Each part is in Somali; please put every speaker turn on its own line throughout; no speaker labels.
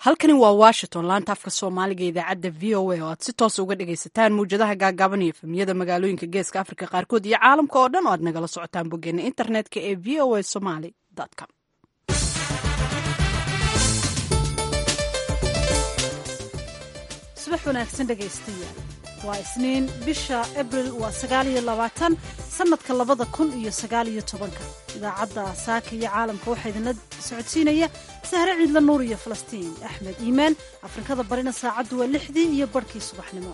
halkani waa washington laanta afka soomaaliga idaacadda v o a oo aad si toos uga dhagaysataan mawjadaha gaagaaban iyo efemiyada magaalooyinka geeska afrika qaarkood iyo caalamka oo dhan oo aad nagala socotaan boggeena internetka ee v o a somaly com
subax wanaagsan dhegaystayaal waa isniin bisha abril waa sagaaliyo labaatan sannadka labada kun iyo sagaaliyo tobanka idaacadda saaka iyo caalamka waxaa idinla socodsiinaya sahre ciidla nuur iyo falastiin axmed iimaan afrikada barina saacaddu waa lixdii iyo barhkii subaxnimo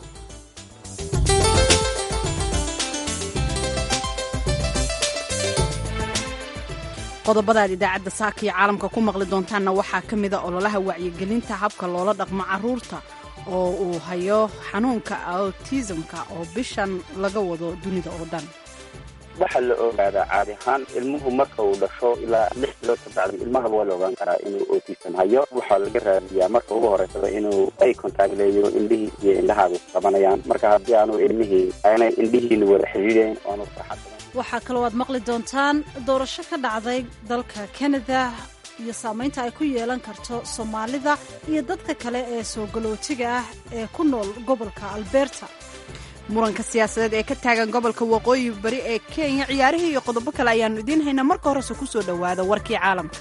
qodobadaad idaacadda saaka iyo caalamka ku maqli doontaanna waxaa ka mida ololaha wacyigelinta habka loola dhaqmo caruurta oo uu hayo xanuunka autismka oo bishan laga wado dunida oo dhan
waxaa la ogaadaa caadi ahaan ilmuhu marka uu dhasho ilaa lix bilood ka bacdi ilmaha waa la ogaan karaa inuu autism hayo waxaa laga raadiyaa marka ugu horeysada inuu ay kontaagleeyo indhihii iyo indhahaagu qabanayaan marka haddii aanu ilmihii aanay indhihiina wada xidhiidhayn oanu saxasanan
waxaa kaloo aad maqli doontaan doorasho ka dhacday dalka kanada iyo saamaynta ay ku yeelan karto soomaalida iyo dadka kale ee soo galootiga ah ee ku nool gobolka alberta
muranka siyaasadeed ee ka taagan gobolka waqooyi bari ee kenya ciyaarihii iyo qodobo kale ayaannu idiin haynaa marka horese ku soo dhowaada warkii caalamka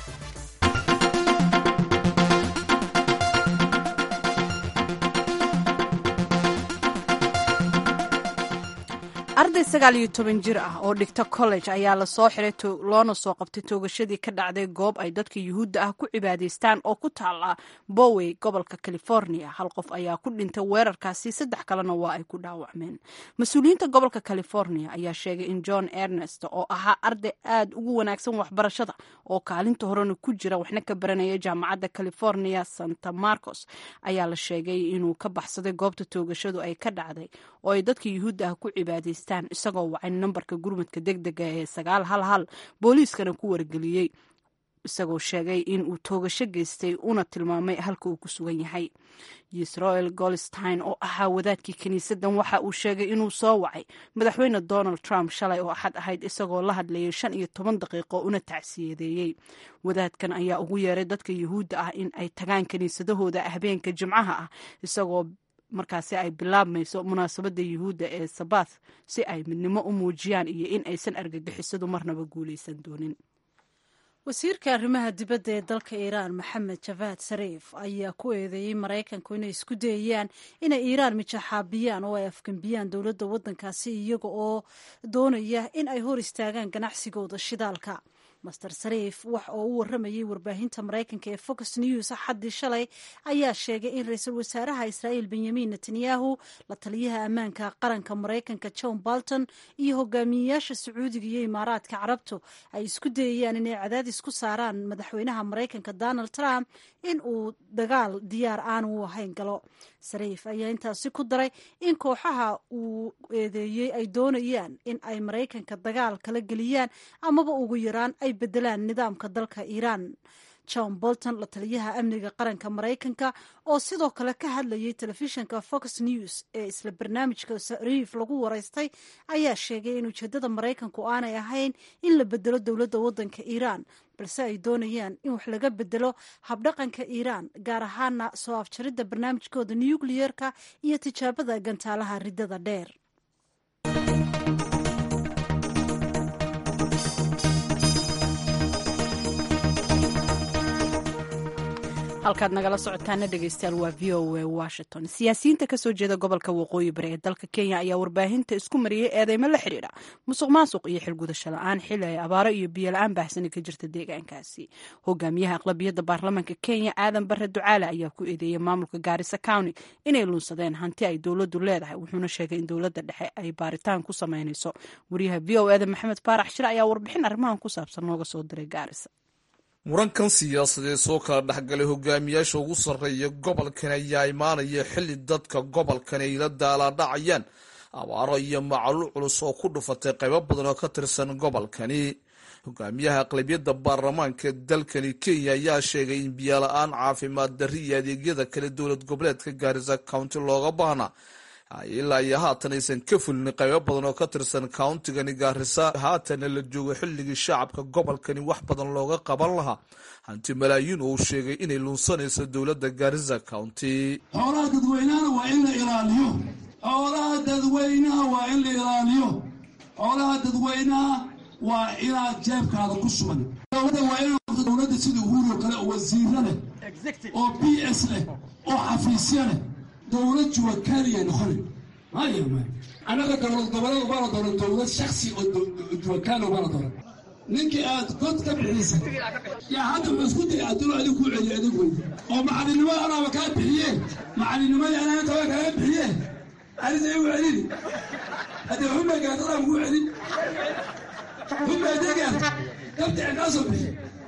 arday sagaal iyo toban jir ah oo dhigta college ayaa lasoo xiray loona soo qabtay toogashadii ka dhacday goob ay dadka yuhuudda ah ku cibaadaystaan oo ku taala bowey gobolka california hal qof ayaa ku dhintay weerarkaasi saddex kalena waa ay ku dhaawacmeen mas-uuliyiinta gobolka california ayaa sheegay in john ernest oo ahaa arday aad ugu wanaagsan waxbarashada oo kaalinta horena ku jira waxna ka baranaya jaamacadda california santa marcos ayaa la sheegay inuu ka baxsaday goobta toogashadu ay ka dhacday oo ay dadka yuhuudda ah ku cibaadaystaan isagoo wacay nambarka gurmadka degdega ee sagaal hal hal booliiskana ku wargeliyey isagoo sheegay in uu toogasho geystay una tilmaamay halka uu ku sugan yahay israel golstein oo ahaa wadaadkii kiniisaddan waxa uu sheegay inuu soo wacay madaxweyne donald trump shalay oo axad ahayd isagoo la hadlayay shan iyo toban daqiiqo una tacsiyadeeyey wadaadkan ayaa ugu yeeray dadka yuhuudda ah in ay tagaan kiniisadahooda habeenka jimcaha ah isagoo markaasi ay bilaabmayso munaasabadda yuhuudda ee sabath si ay midnimo u muujiyaan iyo in aysan argagixisadu marnaba guulaysan doonin
wasiirka arrimaha dibadda ee dalka iiraan maxamed javaad sariif ayaa ku eedeeyey maraykanku inay isku dayayaan inay iiraan mijaxaabiyaan oo ay afgembiyaan dowladda waddankaasi iyaga oo doonaya in ay hor istaagaan ganacsigooda shidaalka master sariif wax oo u warramayay warbaahinta maraykanka ee fox news axaddii shalay ayaa sheegay in ra-iisul wasaaraha israa'iil benyamin netanyahu la taliyaha ammaanka qaranka maraykanka john bolton iyo hogaamiyeyaasha sacuudiga iyo imaaraadka carabtu ay isku dayayaan inay cadaadis ku saaraan madaxweynaha maraykanka donald trump in uu dagaal diyaar aanu u ahayn galo sariif ayaa intaasi ku daray in kooxaha uu eedeeyey ay doonayaan in ay maraykanka dagaal kala geliyaan amaba ugu yaraan ay bedelaan nidaamka dalka iiraan john bolton la taliyaha amniga qaranka maraykanka oo sidoo kale ka hadlayay telefishinka fox news ee isla barnaamijka sariif lagu waraystay ayaa sheegay in ujeedada maraykanku aanay ahayn in la bedelo dowladda waddanka iiraan balse ay doonayaan in wax laga bedelo habdhaqanka iiraan gaar ahaana soo afjaridda barnaamijkooda nukliyerka iyo tijaabada gantaalaha riddada dheer
halkaad nagala socotaana dhegeystayaal waa v o a washington siyaasiyiinta kasoo jeeda gobolka waqooyi bari ee dalka kenya ayaa warbaahinta isku mariyey eedeymo la xidhiidha musuq maasuq iyo xilgudasho la-aan xili ay abaaro iyo biyo la-aan baahsani ka jirta deegaankaasi hogaamiyaha aqlabiyadda baarlamaanka kenya aadan bare ducaale ayaa ku eedeeyey maamulka gaarisa county inay lunsadeen hanti ay dowladdu leedahay wuxuuna sheegay in dowladda dhexe ay baaritaan ku sameynayso wariyaha v o eda maxamed baarax shir ayaa warbixin arrimahan ku saabsan nooga soo diray gaarisa
murankan siyaasadeed soo kala dhexgalay hogaamiyaasha ugu sarreeya gobolkan ayaa imaanaya xilli dadka gobolkan ay la daalaadhacayaan abaaro iyo macaluul culus oo ku dhufatay qaybo badan oo ka tirsan gobolkani hogaamiyaha aqlabiyadda baarlamaanka dalkani kenya ayaa sheegay in biyola-aan caafimaad darri iyo adeegyada kale dowlad goboleedka gaarisa county looga baahnaa ilaa iyo haatan aysan ka fulin qaybo badan oo ka tirsan countigani gaarisa haatana la joogo xilligii shacabka gobolkani wax badan looga qaban lahaa hanti malaayiin oo uu sheegay inay lunsanayso dowladda gaarisa county
xoolaha dadweynahana waa in la ilaaliyo xoolaha dadweynaha waa in la ilaaliyo xoolaha dadweynaha waa inaad jeebkaada ku sugan dowladda waa in dowladda sida uhuurioo kale oo wasiiro leh oo b s leh oo xafiisyo leh dowlad juwakaniya noqoni maya maya annaga dowlad goboleed ubaana dooran dowlad shaksi oo juwakani ubaana dooran ninkii aad god ka bixisa yaa hadda ma isku day adilo adig kuu celiyo adig wey oo macalinimo anaaba kaa bixiye macalinimada anaa intaba kaaga bixiye arisa igu celini haddii xumay gaadadaan kuu celin xumay degaad dabtici kaa soo bixi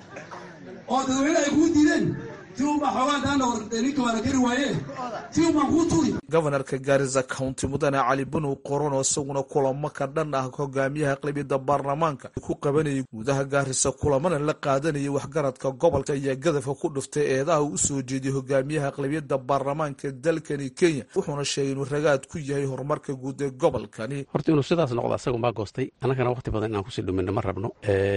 oo dadweyne ay kuu diideen ti unbaa xoogaa daana wartay ninka waa la kari waaye ti unbaan kuu turi
gobanarka gaarisa county mudane cali bunow qoron oo isaguna kulamo ka dhan ah hogaamiyaha aqlabiyadda baarlamaanka ku qabanayay gudaha gaarisa kulamana la qaadanayay waxgaradka gobolka ayaa gadafka ku dhuftay eedaha uu usoo jeediyey hogaamiyaha aqlabiyadda baarlamaanka dalkani kenya wuxuuna sheegay inuu ragaad ku yahay horumarka guud ee gobolkani
horta inuu sidaas noqdo asaga maa goostay annagana waqti badan inaan kusii dhumino ma rabno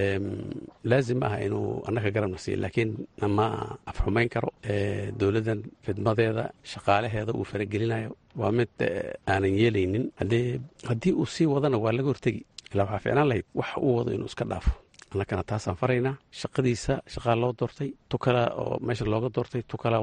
laazim ah inuu annaga garabna siiyo laakiin ma afxumayn karo dowladdan fidmadeeda shaqaalaheeda uu faragelinayo waa mid aanan yeelaynin haddii uu sii wadana waa laga hortegi ilaa waxaa ficlaan lahayd wax uu wado inuu iska dhaafo annagana taasaan faraynaa shaqadiisa shaqaa loo doortay tukala oo meesha looga doortay tukala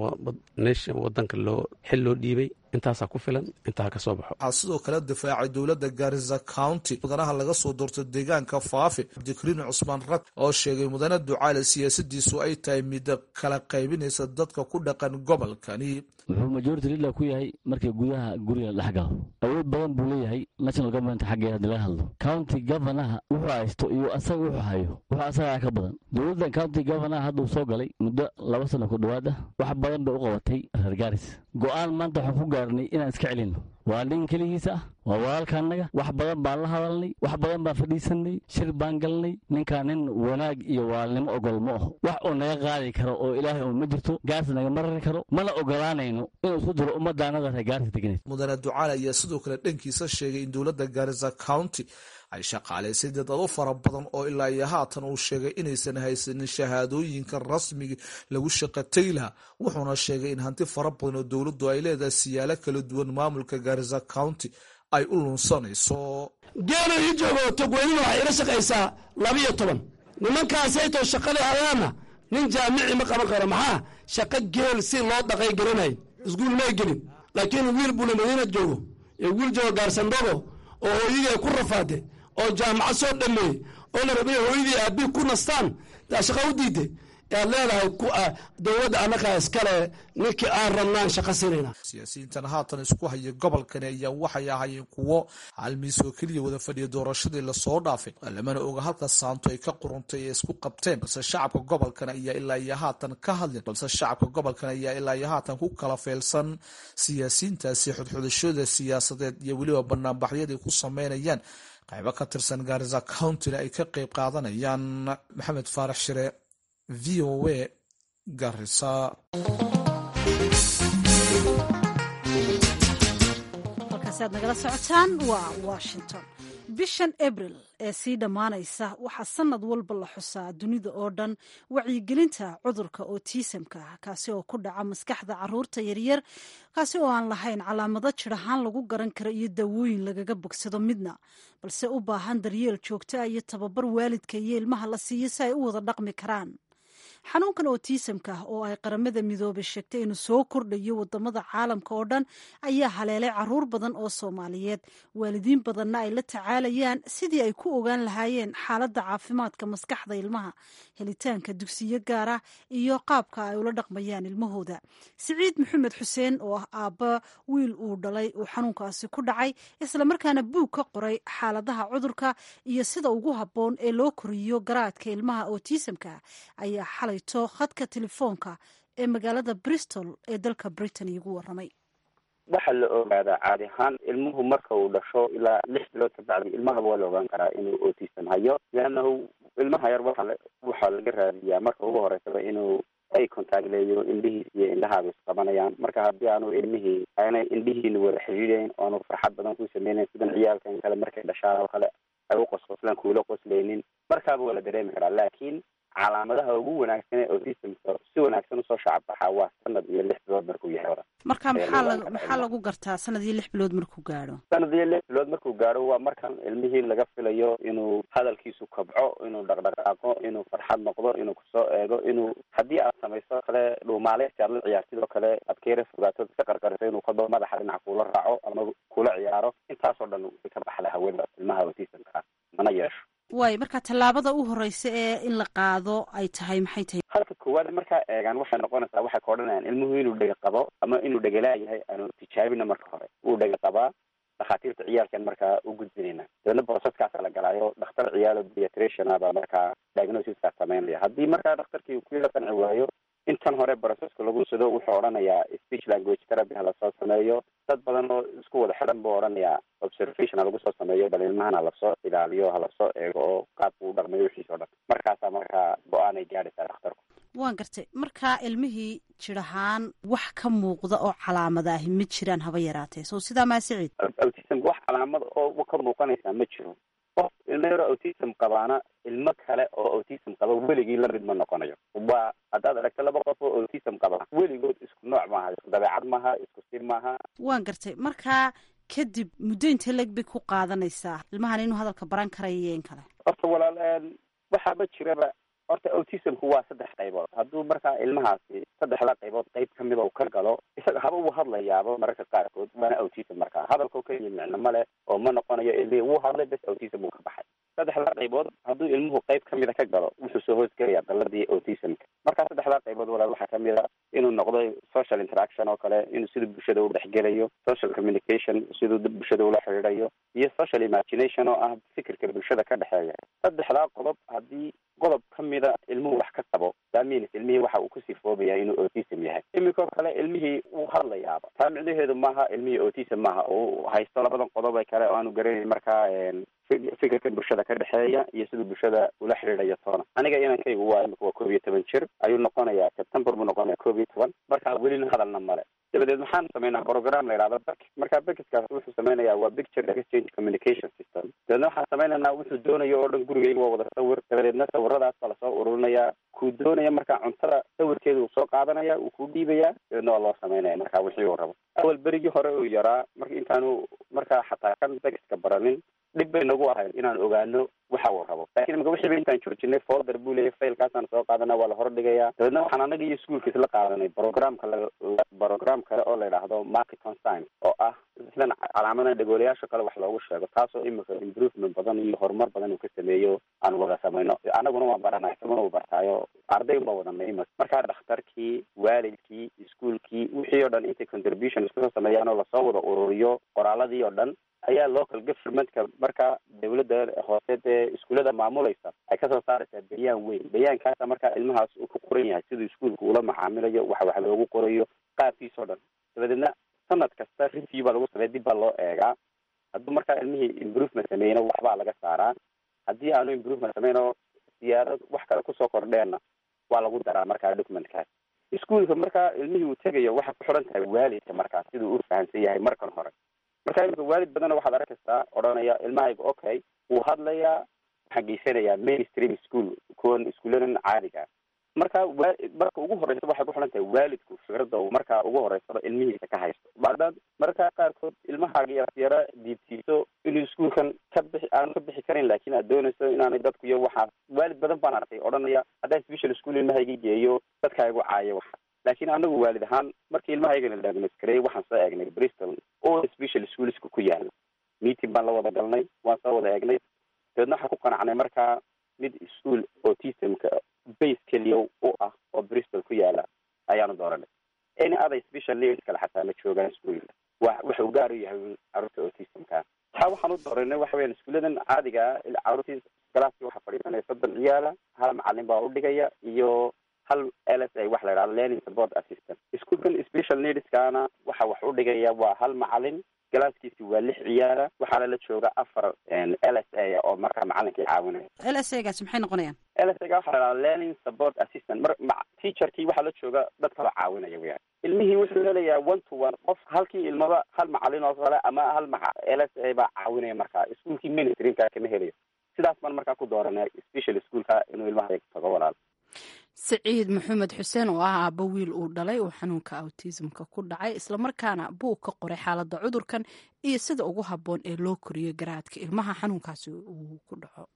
wadanka loo xil loo dhiibay intaasaa ku filan intaa ka soo baxo
waxaa sidoo kale difaacay dowladda gaarisa county mudanaha laga soo doorto deegaanka faafi cabdikariin cusmaan rag oo sheegay mudane ducaale siyaasadiisu ay tahay mid kala qaybinaysa dadka ku dhaqan gobolkani
wuxuu majority leader ku yahay markii gudaha guriga dhex galo awood badan buu leeyahay national government xaggeeda hadii laga hadlo county governaha wuxuu haysto iyo asaga wuxuu hayo wuxuu asagaa ka badan dowladdan county governaha hadduu soo galay muddo laba sano ku dhowaad ah wax badan bay u qabatay reer gaaris go-aan maanta waxaan ku gaarnay inaan iska celinno waa nin keligiisa ah waa walaalka annaga wax badan baan la hadalnay wax badan baan fadhiisanay shir baan galnay ninkaa nin wanaag iyo walaalnimo ogol ma aho wax uu naga qaadi karo oo ilaahay un ma jirto gaars nagama rari karo mana ogolaanayno inuu isku diro ummaddaanada reer gaarisa degneed
mudane ducaale ayaa sidoo kale dhankiisa sheegay in dowladda gaarisa county ay shaqaalaysay dad ado fara badan oo ilaa iyo haatan uu sheegay inaysan haysanin shahaadooyinka rasmiga lagu shaqatay laha wuxuuna sheegay in hanti fara badan oo dowladdu ay leedahay siyaalo kala duwan maamulka gaarisa county ay u lunsanayso
geela ii joogo togweynina waxay ila shaqaysaa labiyo toban nimankaasaytoo shaqada hadaana nin jaamici ma qaban karo maxaa shaqo geel si loo dhaqay garanay iskuul may gelin laakiin wiil bula madiina joogo iyo wiil joogo gaarsandogo oo hooyadii ay ku rafaade oo jaamacad soo dhameeyey oo la rabay hooyadii aabbii ku nastaan taa shaqa u diiday aad leedahay dowladda annagaa iskale ninkii aan rabnaan shaqa sinayna
siyaasiyiintan haatan isku haya gobolkani ayaa waxay ahaayeen kuwo halmiis oo keliya wada fadhiya doorashadii lasoo dhaafay lamana oga halka saanto ay ka quruntay ee isku qabteen balse shacabka gobolkan ayaa ilaa iyo haatan ka hadlin balse shacabka gobolkan ayaa ilaa iyo haatan ku kala feelsan siyaasiyiintaasi xudxudashada siyaasadeed iyo weliba banaanbaxyaday ku sameynayaan qaybo ka tirsan gaarisa countyna ay ka qeyb qaadanayaan maxamed faarax shire v o a garisa
halkaasi aad nagala socotaan waa washington bishan abril ee sii dhammaanaysa waxaa sanad walba la xusaa dunida oo dhan wacyigelinta cudurka otisamka kaasi oo ku dhaca maskaxda caruurta yaryar kaasi oo aan lahayn calaamado jir ahaan lagu garan karo iyo daawooyin lagaga bogsado midna balse u baahan daryeel joogto ah iyo tababar waalidka iyo ilmaha la siiyo si ay u wada dhaqmi karaan xanuunkan otisamka oo ay qaramada midoobay sheegtay inuu soo kordhayo wadamada caalamka oo dhan ayaa haleelay caruur badan oo soomaaliyeed waalidiin badanna ay la tacaalayaan sidii ay ku ogaan lahaayeen xaaladda caafimaadka maskaxda ilmaha helitaanka dugsiyo gaar ah iyo qaabka ay ula dhaqmayaan ilmahooda siciid maxamed xuseen oo ah aabba wiil uu dhalay uu xanuunkaasi ku dhacay islamarkaana buug ka qoray xaaladaha cudurka iyo sida ugu habboon ee loo koriyo garaadka ilmaha otisamka ayaa xalayto khadka telefoonka ee magaalada bristol ee dalka britain iigu waramay
waxaa la ogaadaa caadi ahaan ilmuhu marka uu dhasho ilaa lix bilood ka bacdi ilmahaba waa la ogaan karaa inuu autism hayo leannahu ilmaha yar waxa waxaa laga raadiyaa marka ugu horeysaba inuu ay kontaagleeyo indhihiis iyo indhahaaba isqabanayaan marka haddii aanu ilmihii aanay indhihiina wada xidhiidayn oonu farxad badan ku sameynayn sidan ciyaalkan kale markay dhashaan oo kale ay u qosqoslaan kuula qoslaynin markaaba waa la dareemi karaa laakiin calaamadaha ugu wanaagsan ee autismka si wanaagsan usoo shacabbaxaa waa sanad iyo lix bilood markuu yahay hora
marka maxaa la maxaa lagu gartaa sanad iyo lix bilood markuu gaadho
sanad iyo lix bilood markuu gaadho waa markan ilmihii laga filayo inuu hadalkiisu kabco inuu dhaqdhaqaaqo inuu farxad noqdo inuu kusoo eego inuu haddii aad samayso kale dhuumaaleysi aad la ciyaartidoo kale aad ka yara fogaato iska qarqariso inuu kaba madaxa dhinac kuula raaco ama kula ciyaaro intaasoo dhan way ka baxda hawada ilmaha autismka mana yeesho
waayo marka tallaabada u horeysa ee in la qaado ay tahay maxay tahay
halka koowaad markaa eegaan waxay noqonaysaa waxay ka odhanayaan ilmuhu inuu dhega qabo ama inuu dhegalaa yahay aanu tijaabina marka hore uu dhega qabaa dhakhaatiirta ciyaalkan markaa u gudbinayna dabeedna boosaskaasa la galaayo dhakhtar ciyaalo pediatriciana baa markaa diagnosiska sameynaya haddii markaa dhakhtarkii ku yara qanci waayo intan hore broceska lagu sido wuxuu odhanayaa speech language therapy ha lasoo sameeyo dad badan oo isku wada xidhan buu odhanayaa observation ha lagu soo sameeyo bal ilmahan ha lasoo ilaaliyo ha lasoo eego oo qaabku u dhaqmayo wixiis o dhan markaasaa markaa go-aanay gaadhaysaa dhakhtarku
waan gartay markaa ilmihii jir ahaan wax ka muuqda oo calaamada ahi ma jiraan haba yaraatee so sidaa maa siciid
autismka wax calaamad oo ka muuqanaysaa ma jiro qof ilmo yaro autism qabaana ilmo kale oo autism qaba weligii la mid ma noqonayo waa haddaad aragto laba qof oo autism qaba weligood isku nooc maaha isku dabeecad maaha isku sir maaha
waan gartay markaa kadib muddo intee leg bay ku qaadanaysaa ilmahan inuu hadalka baran karayo iyo in kale
horta walaal waxaaba jiraba horta autismku waa saddex qaybood hadduu markaa ilmahaasi saddexda qaybood qayb kamida uu ka galo isaga haba uu hadlayaaba mararka qaarkood waana autism markaa hadalkao keliya micno ma leh oo ma noqonayo ilmihii wuu hadlay bes autism uu ka baxay saddexda qaybood hadduu ilmuhu qayb kamida ka galo wuxuu soo hoosgelaya daladii autismka markaa saddexda qaybood walaal waxaa kamid a inuu noqdo social interaction oo kale inuu siduu bulshada u dhexgelayo social communication siduu bulshada ula xidhiidayo iyo social imagination oo ah fikirka bulshada ka dhexeeya saddexdaa qodob haddii qodob kamida ilmuhu wax ka qabo saamins ilmihii waxa uu ku sifoobaya inuu autism yahay iminkoo kale ilmihii wuu hadlayaaba taa micnaheedu maaha ilmihii autism maaha uu haysto labadan qodob ee kale oo aanu garanayn markaa fikirka bulshada ka dhexeeya iyo siduu bulshada ula xidhiidhayo toona aniga inankaygu waa imika waa koob iyo toban jir ayuu noqonayaa september buu noqonaya koob iyo toban markaa welina hadalna male dabadeed maxaan sameynaa program la yidhahdo bek marka bekiskaas wuxuu sameynayaa waa picture exchange communication system dabeedna waxaan sameynaynaa wuxuu doonayo oo dhan gurigayga waa wada sawir dabadeedna sawiradaas baa lasoo ururinayaa kuu doonaya markaa cuntada sawirkeeda uu soo qaadanaya uu ku dhiibaya dabeedna waa loo sameynaya markaa wixii uu rabo awal berigii hore uu yaraa marka intaanu markaa xataa kan bekiska baranin dhib bay nagu ahayd inaan ogaano waxa uu rabo lakin imika wixii ba intaan joojinay folder buu leeyahy failkaasaan soo qaadana waa la hordhigayaa dabeedna waxaan anaga iyo iskuolka isla qaadanay programka la program kale oo la yidhaahdo marketon science oo ah islan calaamadan dhagoolayaasha kale wax loogu sheego taasoo imika improvement badan iyo horumar badan uu ka sameeyo aan wada samayno anaguna waan baranay isaguna uu bartaayo arday baa wadanay imika markaa dhakhtarkii waalidkii iskuolkii wixii oo dhan intay contribution iskusoo sameeyaan oo lasoo wada ururiyo qoraaladii oo dhan ayaa local governmentka markaa dawladda hoose dee iskuullada maamulaysa ay kasoo saaraysaa bayaan weyn bayaankaasa markaa ilmahaas uu ku qoran yahay siduu iskuolka ula macaamilayo waxa wax loogu qorayo qaabkiis oo dhan dabadeedna sanad kasta review baa lagu sameeya dib baa loo eegaa hadduu markaa ilmihii improvement sameeyna waxbaa laga saaraa haddii aanu improvement sameyn oo siyaarad wax kale kusoo kordheenna waa lagu daraa markaa documentkaas iskuolka markaa ilmihii uu tegayo waxay ku xidhan tahay waalidka markaa siduu u fahamsan yahay markan hore marka imika waalid badanna waxaad arkaysaa odhanaya ilmahayga okay wuu hadlayaa waxaan geysanayaa mainstream school kuwan iskuulladan caadiga marka wa marka ugu horeysa waxay ku xidhan tahay waalidku fikradda uu markaa ugu horeysaba ilmihiisa ka haysto bacdaad markaa qaarkood ilmahaaga aad yara diibtiiso inuu iskuolkan ka bixi aanu ka bixi karin laakin aad doonayso inaanay dadku iyo waxaas waalid badan baan arkay odhanaya haddaan special school ilmahayga geeyo dadkaa igu caayo waxa laakiin anagu waalid ahaan markii ilmahaygana diagnos gareeyay waxaan soo eegnay bristol oo special schoolska ku yaala meeting baan la wada galnay waan soo wada eegnay dabeedna waxaan ku qanacnay markaa mid school autismka base keliya u ah oo bristol ku yaala ayaanu dooranay any other special needs kale xataa ma joogaan iskuolka wa wuxuu gaar u yahay carruurta autismka taa waxaan u dooranay waxa weyan iskuulladan caadiga ah carruurtii galaaskii waxaa fadhiisanaya soddon ciyaala hal macalin baa udhigaya iyo hal l s a waxa la yidhahdo learning support assistant iskuolkan special needskana waxa wax u dhigaya waa hal macalin galaaskiisi waa lix ciyaara waxaana la jooga afar l s a oo markaa macalinkii caawinaya
l s a gaasi maxay noqonayaan
l s a ga waxaa la dhahaa learning support assistant mar ma teacherkii waxaa la jooga dad kaloo caawinaya weyaan ilmihii wuxuu helayaa one to one qof halkii ilmaba hal macalin oo kale ama hal maca l s a baa caawinaya markaa iskuolkii ministrinka kama helayo sidaas baan markaa ku dooranay special schoolka inuu ilmaha tago walaal
siciid maxamed xuseen oo ah aabbo wiil uu dhalay uu xanuunka autismka ku dhacay islamarkaana buu ka qoray xaaladda cudurkan iyo sida ugu habboon ee loo koriyo garaadka ilmaha xanuunkaasi uu ku dhaco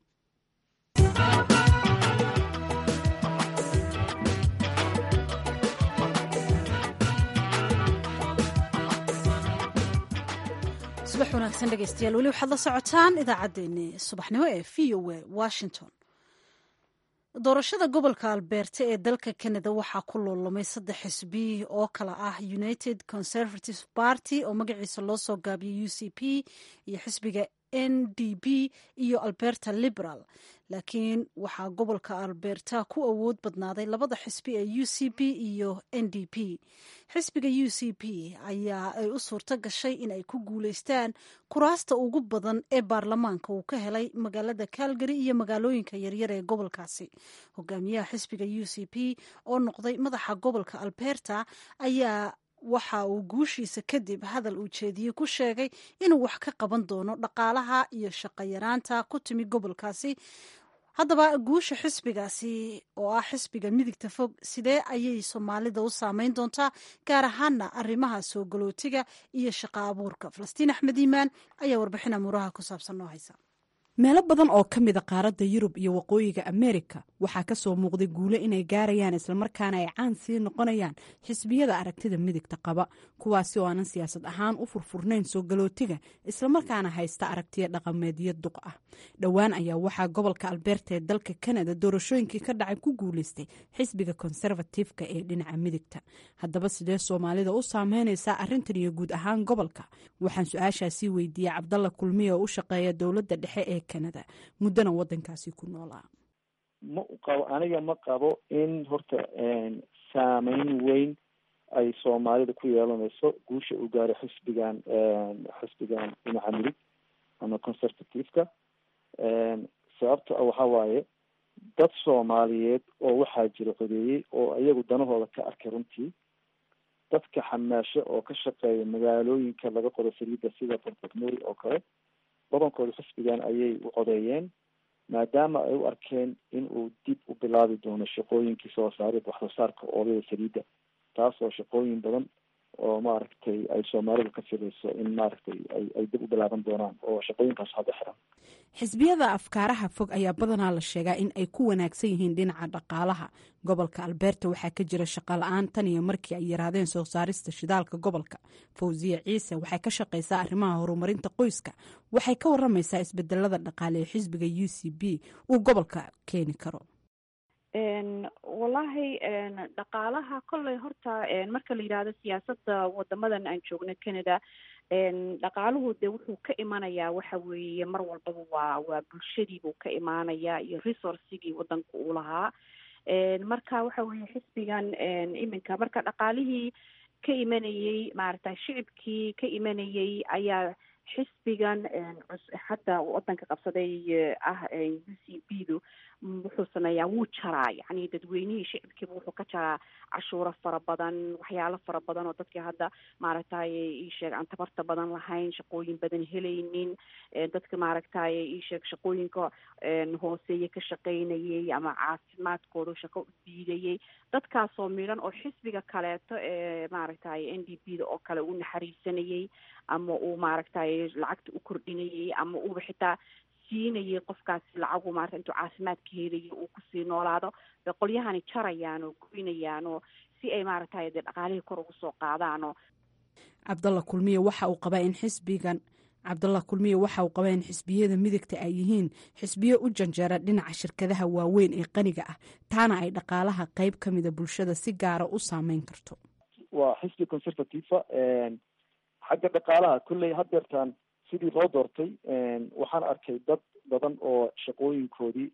subax wanaagsan dhegeystayaal weli waxaad la socotaan idaacaddeenni subaxnimo ee v o a washington doorashada gobolka albeerta ee dalka canada waxaa ku loolomay saddex xisbi oo kale ah united conservative party oo magaciisa loo soo gaabiyay u c p iyo xisbiga n d p iyo alberta liberal laakiin waxaa gobolka alberta ku awood badnaaday labada xisbi ee u c p iyo n d p xisbiga u c p ayaa ay u suurto gashay in ay ku guuleystaan kuraasta ugu badan ee baarlamaanka uu ka helay magaalada calgary iyo magaalooyinka yaryar ee gobolkaasi hogaamiyaha xisbiga u c p oo noqday madaxa gobolka alberta ayaa waxa uu guushiisa kadib hadal uu jeediyey ku sheegay inuu wax ka qaban doono dhaqaalaha iyo shaqayaraanta ku timi gobolkaasi haddaba guusha xisbigaasi oo ah xisbiga midigta fog sidee ayay soomaalida u saameyn doontaa gaar ahaana arrimaha soo galootiga iyo shaqa abuurka falastiin axmed iimaan ayaa warbixin amuuraha ku saabsan noo haysa
meelo badan oo ka mida qaaradda yurub iyo waqooyiga ameerika waxaa ka soo muuqday guulo inay gaarayaan islamarkaana ay caan sii noqonayaan xisbiyada aragtida midigta qaba kuwaasi oo aanan siyaasad ahaan u furfurnayn soo galootiga islamarkaana haysta aragtiya dhaqameedyo duq ah dhowaan ayaa waxaa gobolka albeerta ee dalka kanada doorashooyinkii ka dhacay ku guuleystay xisbiga konservatifka ee dhinaca midigta haddaba sidee soomaalida u saameynaysaa arrintan iyo guud ahaan gobolka waxaan su-aashaasii weydiiyey cabdalla kulmiye oo u shaqeeya dowladda dhexe ee canada muddana wadankaasi ku noolaa
ma qabo aniga ma qabo in horta saameyn weyn ay soomaalida ku yeelanayso guusha uu gaaro xisbigan xisbigan dhinaca midig ama conservativeka sababta waxa waaye dad soomaaliyeed oo waxaa jira codeeyey oo iyagu danahooda ka arkay runtii dadka xamaasho oo ka shaqeeya magaalooyinka laga qodo saliidda sida bortocmori oo kale badankooda xisbigan ayay u codeeyeen maadaama ay u arkeen in uu dib u bilaabi doono shaqooyinkii soo saarid waxsoo saarka oodada saliidda taasoo shaqooyin badan oo maaragtay ay soomaalidu ka filayso in maaragtay ay ay dib u bilaaban doonaan oo shaqooyinkaas hadda xiran
xisbiyada afkaaraha fog ayaa badanaa la sheegaa in ay ku wanaagsan yihiin dhinaca dhaqaalaha gobolka albeerta waxaa ka jira shaqala-aan tan iyo markii ay yaraadeen soo saarista shidaalka gobolka fawsiya ciise waxay ka shaqaysaa arrimaha horumarinta qoyska waxay ka waramaysaa isbedelada dhaqaale ee xisbiga u c b uu gobolka keeni karo
wallaahi dhaqaalaha kolley horta marka la yidhaahdo siyaasadda wadamadan aan joogno canada dhaqaaluhu de wuxuu ka imanayaa waxa weeye mar walbaba waa waa bulshadiibuu ka imaanayaa iyo resourcigii wadanka uu lahaa marka waxa weeye xisbigan iminka marka dhaqaalihii ka imanayey maaragta shicibkii ka imanayey ayaa xisbigan hadda wadanka qabsaday ah u c b du wuxuu sameeyaa wuu jaraa yacni dadweynihii shicibkiiba wuxuu ka jaraa cashuuro fara badan waxyaalo fara badan oo dadkii hadda maaragtay iisheeg aan tabarta badan lahayn shaqooyin badan helaynin dadka maaragtay iisheeg shaqooyinka hooseeye ka shaqaynayay ama caafimaadkooda shaqo u diidayay dadkaasoo midhan oo xisbiga kaleeto ee maaragtay n d b da oo kale u naxariisanayay ama uu maaragtay lacagta u kordhinayay ama uuba xitaa siinayay qofkaasi lacagu maarata intuu caafimaadka helayo uu kusii noolaado bay qolyahani jarayaan oo goynayaan oo si ay maaragtay dee dhaqaalihii kor ugu soo qaadaanoo
cabdalla kulmiye waxa uu qabaa in xisbigan cabdalla kulmiye waxa uu qabaa in xisbiyada midigta ay yihiin xisbiyo u janjeera dhinaca shirkadaha waaweyn ee qaniga ah taana ay dhaqaalaha qeyb ka mida bulshada si gaara u saameyn karto
waa xisbi conservativa xagga dhaqaalaha kolley hadeertaan sidii loo doortay waxaan arkay dad badan oo shaqooyinkoodii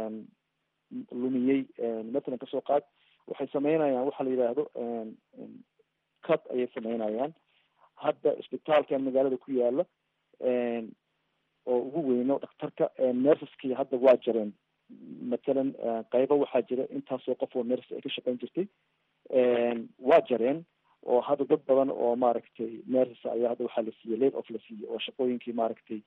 lumiyey matalan kasoo qaad waxay sameynayaan waxa la yidhaahdo cad ayay sameynayaan hadda isbitaalkan magaalada ku yaala oo ugu weyno dhakhtarka nersaskii hadda waa jareen matalan qaybo waxaa jira intaasoo qof oo ners ay ka shaqeyn jirtay waa jareen oo hadda dad badan oo maaragtay ners ayaa hadda waxaa la siiyey late of la siiyey oo shaqooyinkii maaragtay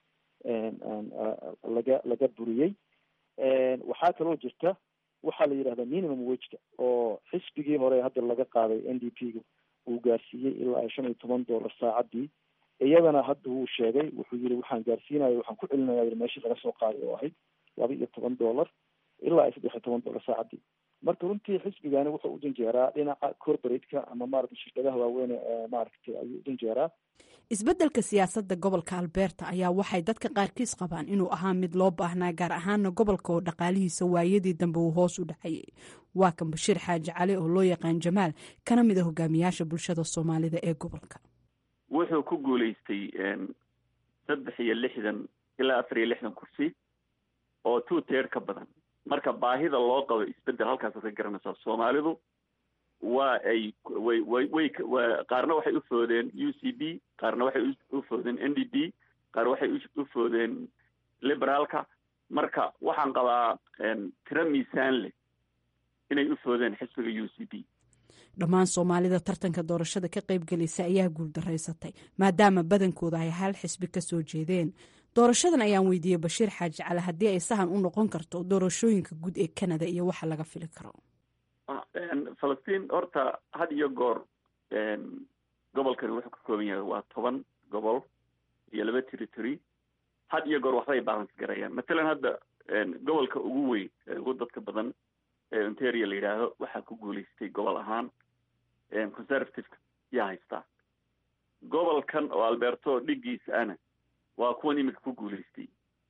laga laga buriyey waxaa kaloo jirta waxaa la yidhahdaa minimum wageka oo xisbigii hore hadda laga qaaday n d p ga uu gaarsiiyey ilaa shan iyo toban dollar saacadii iyadana hadda wuu sheegay wuxuu yiri waxaan gaarsiinaya waxaan ku celinaya meeshii laga soo qaaday oo ahayd laba iyo toban dollar ilaa iyo saddex iyo toban dollar saacadii marka runtii xisbigani wuxuu u janjeeraa dhinaca corporateka ama maaragtay shirkadaha waaweyn ee maaragtay ayuu u janjeeraa
isbeddelka siyaasadda gobolka alberta ayaa waxay dadka qaarkiis qabaan inuu ahaa mid loo baahnaa gaar ahaana gobolka oo dhaqaalihiisa waayadii dambe uu hoos u dhacayay waa kan bashiir xaaji cali oo loo yaqaan jamaal kana mid a hogaamiyaasha bulshada soomaalida ee gobolka
wuxuu ku guulaystay saddex iyo lixdan ilaa afar iyo lixdan kursi oo two teer ka badan marka baahida loo qabo isbedel halkaasaad ka garanaysaa soomaalidu waa ay way way way qaarna waxay u foodeen u c b qaarna waxay u foodeen n d p qaar waxay u foodeen liberaalka marka waxaan qabaa tiro miisaan leh inay u foodeen xisbiga u c b
dhammaan soomaalida tartanka doorashada ka qaybgelaysa ayaa guuldaraysatay maadaama badankooda ay hal xisbi ka soo jeedeen doorashadan ayaan weydiiyey bashiir xaaji cali haddii ay sahan u noqon karto doorashooyinka guud ee canada iyo waxa laga fili karo
falastiin horta had iyo goor gobolkani wuxuu ka kooban yahay waa toban gobol iyo laba territory had iyo goor waxbay balance garayaan matalan hadda gobolka ugu weyn ee ugu dadka badan ee ontario la yidhaahdo waxaa ku guulaystay gobol ahaan conservativeka yaa haystaa gobolkan oo alberto dhigiisa ana waa kuwan iminka ku guulaystay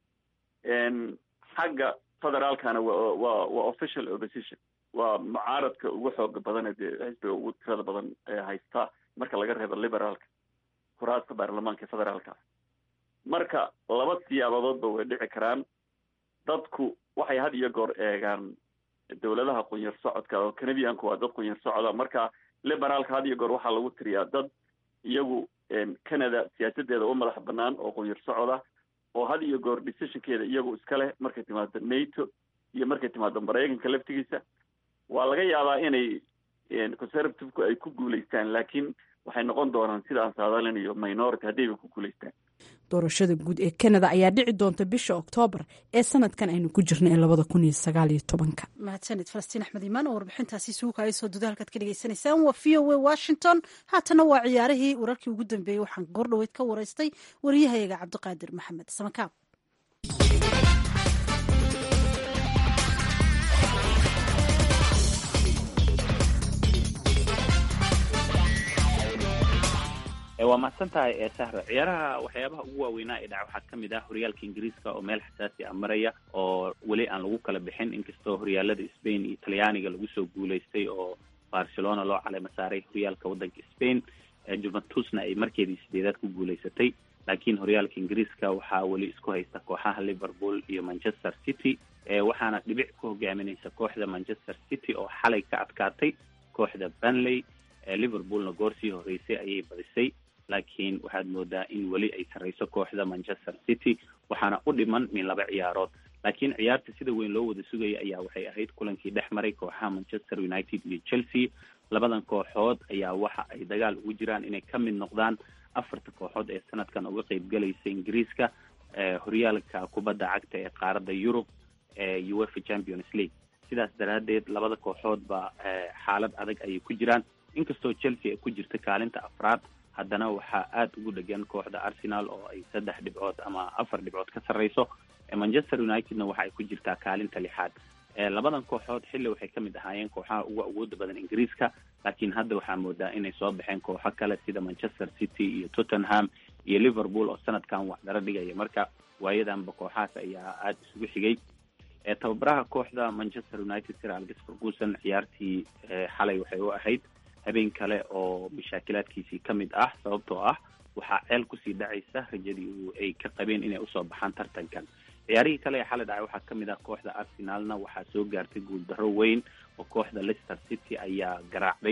xagga federaalkana wa wa waa official opposition waa mucaaradka ugu xooga badan dee xisbiga ugu tirada badan ee haysta marka laga reebo liberaalka kuraasta baarlamaanka federaalka marka laba siyaabadoodba way dhici karaan dadku waxay had iyo goor eegaan dowladaha qunyar socodka oo canadianku waa dad qunyar socda marka liberaalka had iyo goor waxaa lagu tiriyaa dad iyagu canada siyaasadeeda u madax banaan oo qunyar socda oo had iyo goor decisionkeeda iyagu iska leh markay timaado nato iyo markay timaado maraykanka laftigiisa waa laga yaabaa inay conservativeku ay ku guulaystaan laakiin waxay noqon doonaan sida aan saadalinayo minority haddayba ku guulaystaan
doorashada guud ee canada ayaa dhici doonta bisha oktoobar ee sanadkan aynu ku jirna ee labada kun iyo sagaal iyo tobanka
mahadsanid falastiin axmed iimaan oo warbixintaasi suuka ay soo dudaalkaad ka dhagaysanaysaan waa v o a washington haatana waa ciyaarihii wararkii ugu dambeeyey waxaan goordhoweyd ka waraystay wariyahayaga cabdiqaadir maxamed samakaab
waa mahadsan tahay ee sahra ciyaaraha waxyaabaha ugu waaweynaa ee dhaca waxaa ka mid ah horyaalka ingiriiska oo meel xasaasi ah maraya oo weli aan lagu kala bixin inkastoo horyaalada spain iyo talyaaniga lagu soo guulaystay oo barcelona loo caleyma saaray horyaalka waddanka spain juventusna ay markeedii sideedaad ku guulaysatay laakiin horyaalka ingiriiska waxaa weli isku haysta kooxaha liverpool iyo manchester city waxaana dhibic ku hogaaminaysa kooxda manchester city oo xalay ka adkaatay kooxda banley liverpoolna goor sii horeysay ayay badisay laakiin waxaad moodaa in weli ay sarreyso kooxda manchester city waxaana u dhiman min laba ciyaarood laakiin ciyaarta sida weyn loo wada sugaya ayaa waxay ahayd kulankii dhex maray kooxaha manchester united iyo chelsea labadan kooxood ayaa waxa ay dagaal ugu jiraan inay ka mid noqdaan afarta kooxood ee sanadkan uga qeybgalaysa ingiriiska horyaalka kubadda cagta ee qaaradda yurub ee uefa champions league sidaas daraaddeed labada kooxoodba xaalad adag ayay ku jiraan inkastoo chelsea ay ku jirta kaalinta afraad haddana waxaa aada ugu dhegan kooxda arsenal oo ay saddex dhibcood ama afar dhibcood ka sarreyso manchester unitedna waxa ay ku jirtaa kaalinta lixaad labadan kooxood xilli waxay ka mid ahaayeen kooxaha ugu awooda badan ingiriiska laakiin hadda waxaa moodaa inay soo baxeen kooxo kale sida manchester city iyo tottenham iyo liverpool oo sanadkan waxdaro dhigaya marka waayadanba kooxahaas ayaa aada isugu xigay tababaraha kooxda manchester united sir alex ferguson ciyaartii xalay waxay u ahayd habeen kale oo mashaakilaadkiisii ka mid ah sababtoo ah waxaa ceel kusii dhacaysa rajadii ay ka qabeen inay usoo baxaan tartankan ciyaarihii kale ee xalay dhacay waxaa ka mid ah kooxda arsenalna waxaa soo gaartay guuldarro weyn oo kooxda leicester city ayaa garaacday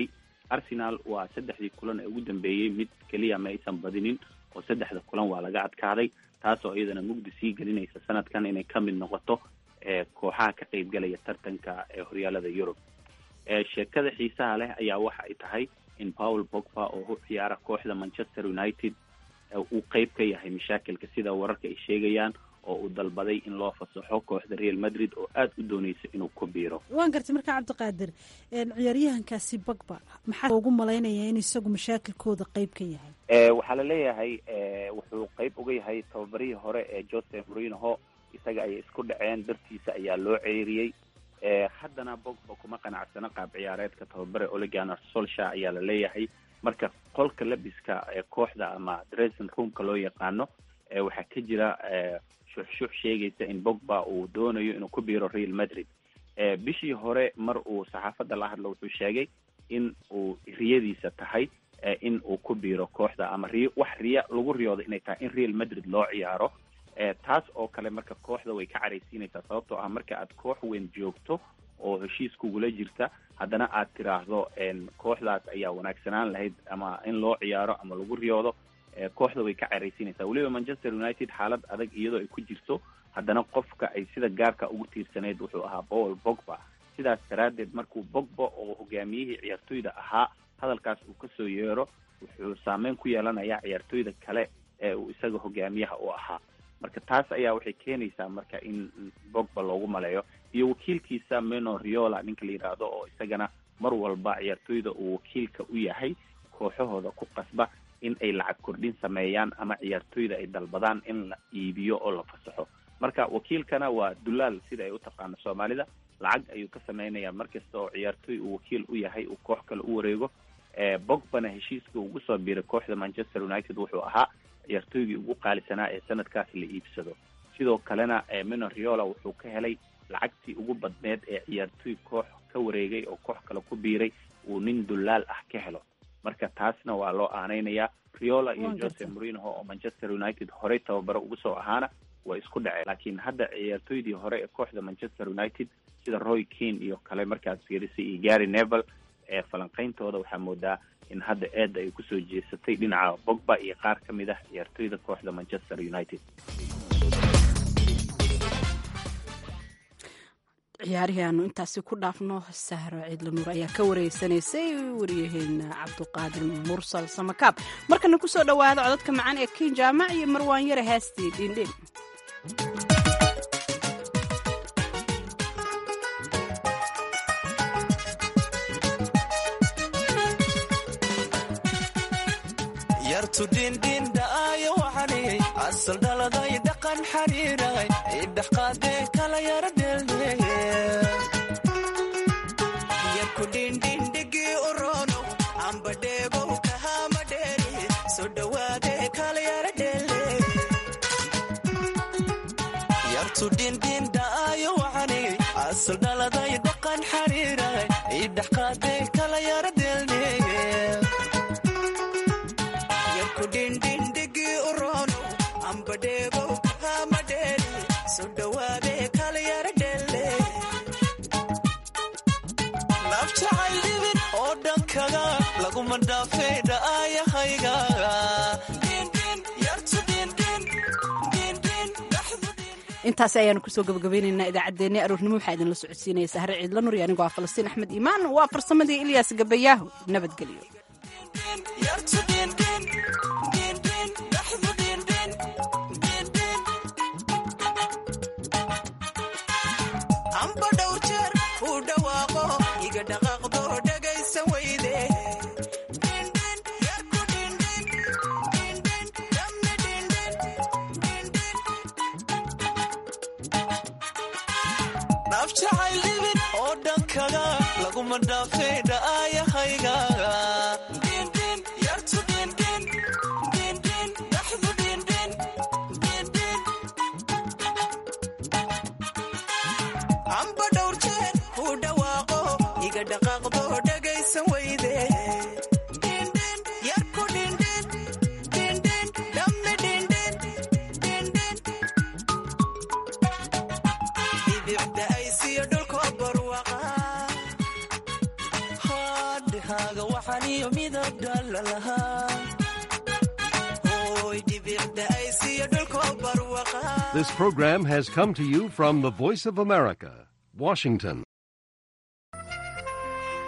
arsenal waa saddexdii kulan ee ugu dambeeyey mid keliya ma aysan badinin oo saddexda kulan waa laga adkaaday taasoo iyadana mugdi sii gelinaysa sanadkan inay ka mid noqoto kooxaha ka qeybgalaya tartanka ee horyaalada yurub sheekada xiisaha leh ayaa waxa ay tahay in paul bogba oo u ciyaara kooxda manchester united uu qeyb ka yahay mashaakilka sida wararka ay sheegayaan oo uu dalbaday in loo fasaxo kooxda real madrid oo aada u dooneysa inuu ku biiro
waan gartay markaa cabdiqaadir ciyaaryahankaasi bagba maxaa ugu malaynaya in isagu mashaakilkooda qeyb ka yahay
waxaa la leeyahay wuxuu qeyb uga yahay tababarihii hore ee jose morinoho isaga ayay isku dhaceen dartiisa ayaa loo ceeriyey haddana bogba kuma qanacsano qaab ciyaareedka tababare oleganer solsha ayaa la leeyahay marka qolka labiska ee kooxda ama dressing roomka loo yaqaano waxaa ka jira shuxshuux sheegaysa in bogba uu doonayo inuu ku biiro real madrid bishii hore mar uu saxaafadda la hadlo wuxuu sheegay in uu riyadiisa tahay in uu ku biiro kooxda ama riyo wax riya lagu riyooda inay tahay in real madrid loo ciyaaro taas oo kale marka kooxda way ka caraysiinaysaa sababtoo ah marka aad koox weyn joogto oo heshiis kugula jirta haddana aad tiraahdo kooxdaas ayaa wanaagsanaan lahayd ama in loo ciyaaro ama lagu riyoodo kooxda way ka caraysiinaysaa weliba manchester united xaalad adag iyadoo ay ku jirto haddana qofka ay sida gaarka ugu tiirsaneyd wuxuu ahaa paul bogba sidaas daraaddeed markuu bogba oo hogaamiyihii ciyaartoyda ahaa hadalkaas uu kasoo yeero wuxuu saameyn ku yeelanayaa ciyaartoyda kale ee uu isaga hogaamiyaha u ahaa marka taas ayaa waxay keenaysaa marka in bogba loogu maleeyo iyo wakiilkiisa meno riola ninka la yidhaahdo oo isagana mar walba ciyaartoyda uu wakiilka u yahay kooxahooda ku qasba in ay lacag kordhin sameeyaan ama ciyaartoyda ay dalbadaan in la iibiyo oo la fasaxo marka wakiilkana waa dulaal sida ay u taqaano soomaalida lacag ayuu ka sameynaya markasta oo ciyaartoy uu wakiil u yahay uu koox kale u wareego bogbana heshiiska ugu soo biiray kooxda manchester united wuxuu ahaa ciyaartoygii ugu qaalisanaa ee sanadkaas la iibsado sidoo kalena mino riola wuxuu ka helay lacagtii ugu badneed ee ciyaartoy koox ka wareegay oo koox kale ku biiray uu nin dulaal ah ka helo marka taasna waa loo aaneynayaa riola iyo jose morinoho oo manchester united horey tababaro ugu soo ahaana waa isku dhaceen laakiin hadda ciyaartoydii hore ee kooxda manchester united sida roy keane iyo kale markaad fiirisay iyo gary nevel ee falanqeyntooda waxaa moodaa in hadda eedda ay kusoo jeesatay dhinaca bogba iyo qaar ka mid ah ciyaartoyda kooxda manchester united
ciyaarihii aanu intaasi ku dhaafno sahro ciidla nuur ayaa ka wareysanaysay wariyaheena cabduqaadir mursal samakaab markana kusoo dhowaada codadka macaan ee kin jaamac iyo marwaan yare haastii dhindhin
yartu dhindhindhaayo waxaniyay asal dhaladay dhaqan xariiray idhaqaadee kala yara dheeldheeye yarku dhindhindhigii uroonow amba dheebow kahama dheeri soo dhowaadee kala yara dheeldheeye yartu dhindhindhaayo waxaniyay asal dhaladay dhaqan xariiray idhaqaadee kala yara dheeldheeye kudhindhindhigii uroonow amba dheebow kahama dheeri soo dhowaadee kala yara dheelle naf jacayl dhibin oo dhankaga laguma dhaafay dha'aayahayga
intaasi ayaanu kusoo gabagabaynaynaa idaacaddeenna aroornimo waxaa idinla socodsiinaya sahre ciidla nur iyo anigoo ah falastiin axmed iimaan waa farsamadii ilyaas gabayaahu nabadgelyo
amba dhowr jeer uu dhawaaqo iga dhaqaaqdo dhagaysa weyde dhaaf jacayl dhibin oo dhankaga laguma dhaafay dha'aayahayga amba dhowr jeer uu dhawaaqo iga dhaqaaqdo dhagaysa weyde yarku dhibicda aysiyo dhulko barwaqa timahaaga waxaan iyo midab dhalla lahaa hooy dhibicda ay siiyo dhulkoo barwaqa
This program has come to you from the Voice of America, Washington.